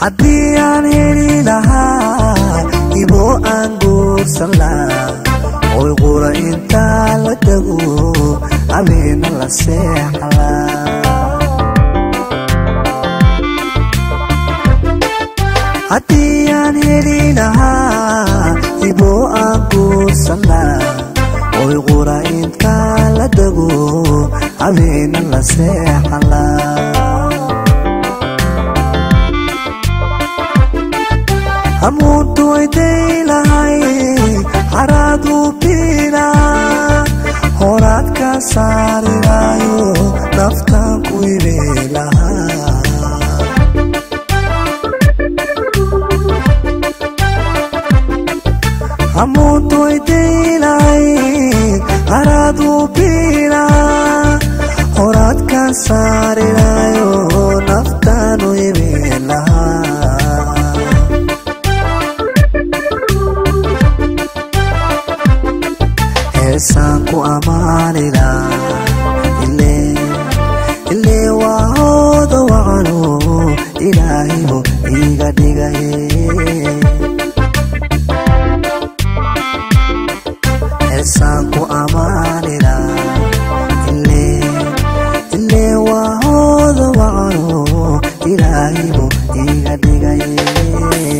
haddii aan heli lahaa ibo aan guursan lahaa oy qura intaa la dego habeena la seexlaa haddii aan heli lahaa ibo aan guursan lahaa oy qura intaa la dego habeena la seexlaa hamuuntu ayday lahay haraaduu biina horaad ka saarinaayo naftaan ku ibe lahaa hamuuntu ayday lahay haraaduu biina horaad ka saarinaayo naftaanu ibe lahaa heesaan ku ammaanila ilee waa hooda wacano ilaahibo iiga dhigaye heesaan ku ammaanila ilee waa hooda wacano ilaahibo iiga dhigaye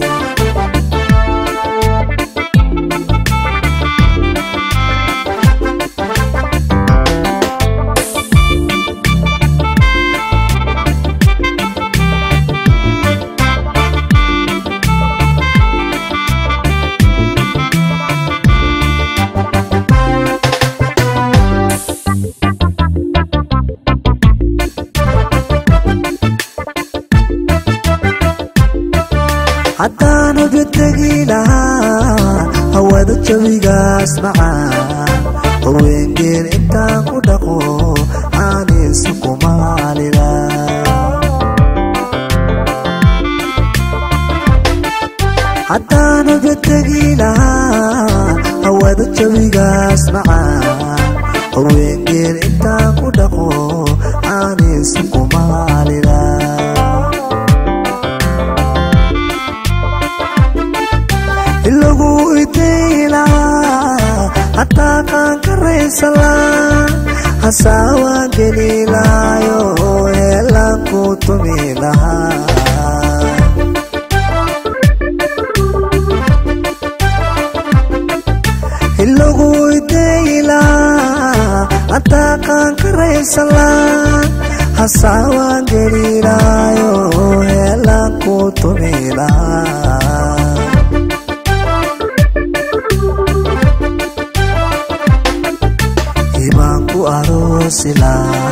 haddaan ogategi lahaa hawada jawigaas macaan horweengeel intaan ku dhaqo aanaysa kumaalila haddaan ogategi lahaa hawada jawigaas macaan horweengeel intaan ku dhaqo aanaysa kumaalila ilagu itayla hataa qaan karaysala hasaawaan gelilaayo heelaan ku tumi lahaa ilagu itayla hataa qaan karaysala hasaawaan gelilaayo heelaan ku tumi lahaa ibaanku aroosila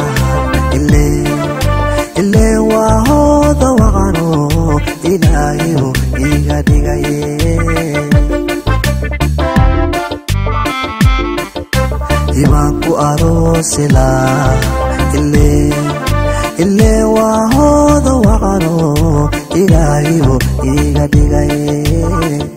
ilee waa hooda wacano ilaahibo iiga dhigaye ibaanku aroosila ilee waa hooda wacano ilaahibo iiga dhigaye